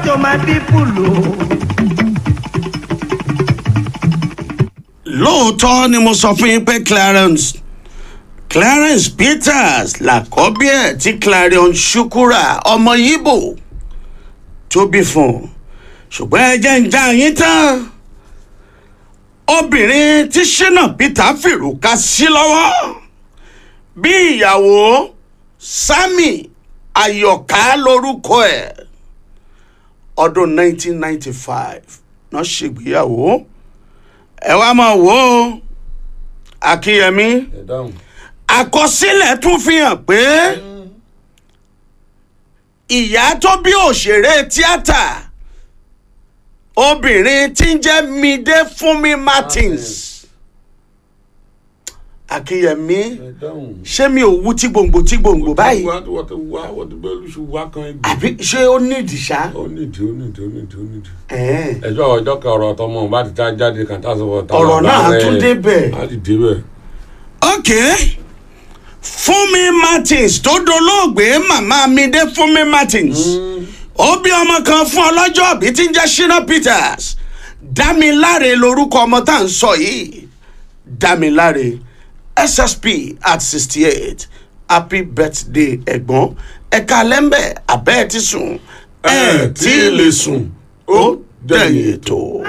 to my people o. lóòótọ́ ni mo sọ fún yín pé clarence clarence peters làkọ́bí ẹ̀ tí clarion shukura ọmọ yíbò tó bí fún un ṣùgbọ́n ẹ jẹ́ ń já yín tán obìnrin tí shina peter fìrùkà sí lọ́wọ́ bí ìyàwó sami ayọ̀ká lórúkọ ẹ̀ ọdún 1995 náà ṣègbéyàwó ẹ wá máa wò ó akínyẹmí ẹ dáhùn. àkọsílẹ̀ tún fi hàn pé ìyá tó bí òṣèré tíátà obìnrin tí ń jẹ́ mide fúnmi martins akínyẹmí ẹ dáhùn. ṣé mi ò wú tí gbòǹgbò tí gbòǹgbò báyìí wá wọ́n ti wá wọ́n ti bẹ́ẹ̀ lùsù wá kan ẹgbẹ́. àbí ṣé ó nídìí ṣá. ó nídìí ó nídìí ó nídìí ó nídìí. Ẹ̀ẹ́n. ẹjọ́ ọjọ́ kan ọ̀rọ̀ tọmọ bá ti tá jáde kan tá a sọ fún ọ. Ọ̀rọ̀ náà tún débẹ̀. á ti débẹ̀. ok fúnmi martins tó dolóògbé màmá mi dé fúnmi martins ó bí ọmọ kan fún ọlọ́jọ́ òbí tí ń jẹ́ shina peters dámiláre lorúkọ ọmọ tá à ń sọ yìí dámiláre ssp at sixty eight happy birthday ẹ̀gbọ́n ẹ̀ka lẹ́ńbẹ̀ abẹ́ẹ̀ ti sùn ẹ̀ tí ì lè sùn ó dẹ̀yìn ètò.